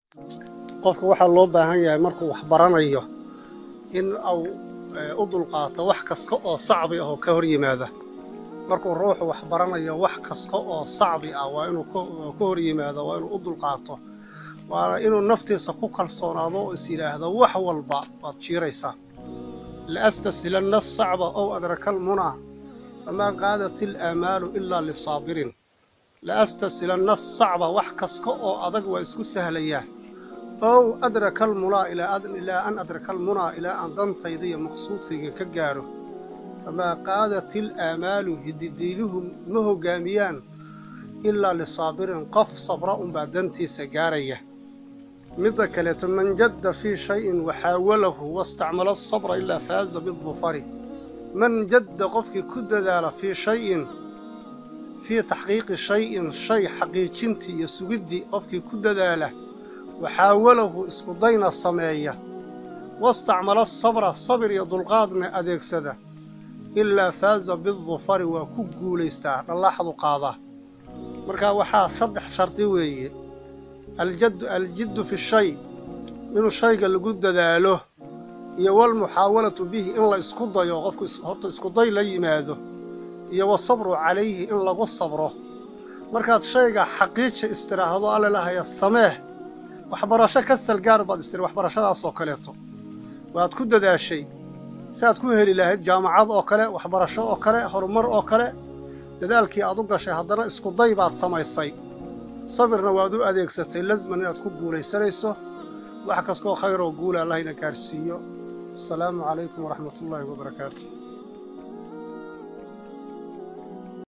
qofka waxaa loo baahan yahay markuu wax baranayo in uu u dulqaato wax kasta oo sacbi ah oo ka hor yimaada markuu ruuxu wax baranayo wax kasta oo sacbi ah waa inuu ka hor yimaado waa inuu u dulqaato waana inuu naftiisa ku kalsoonaado oo is yidhaahdo wax walba waad jiiraysaa laastasilanna asacba ow adraka almunaa famaa qaadat ilaamaalu ilaa lisaabirin laastasilanna asacba wax kasta oo adag waa isku sahlayaa ow adraka almunaa ilaa an adraka almunaa ilaa aan dantayda iyo maqsuudkayga ka gaaro famaa qaadat ilaamaalu hididiiluhu ma hoggaamiyaan ilaa lisaabirin qof sabra unbaa dantiisa gaaraya midda kaleeto man jadda fii shayin waxaawalahu wastacmala asabra ilaa faaza bidufari man jadda qofkii ku dadaala fii shayin fii taxqiiqi shayin shay xaqiijintii iyo sugiddii qofkii ku dadaala waxaawalahu iskudayna sameeya wastacmala asabra sabir iyo dulqaadna adeegsada ilaa faaza bidufari waa ku guulaystaa dhallaaxdu qaadaa markaa waxaa saddex shardi weeye aljaddu aljiddu fi shay inuu shayga lagu dadaalo iyo walmuxaawalatu bihi in la isku dayo qofku horta iskuday la yimaado iyo wasabru calayhi in lagu sabro markaad shayga xaqiija istiraahdo allelahaya sameeh waxbarasho ka salgaar baad istiri waxbarashadaasoo kaleeto waad ku dadaashay si aad ku heli lahayd jaamacad oo kale waxbarasho oo kale horumar oo kale dadaalkii aad u gashay haddana iskuday baad samaysay sabirna waad u adeegsatay lasman inaad ku guulaysanayso wax kastoo khayr oo guula allahayna gaarhsiiyo asalaamu calaykum waraxmatullaahi wabarakaatu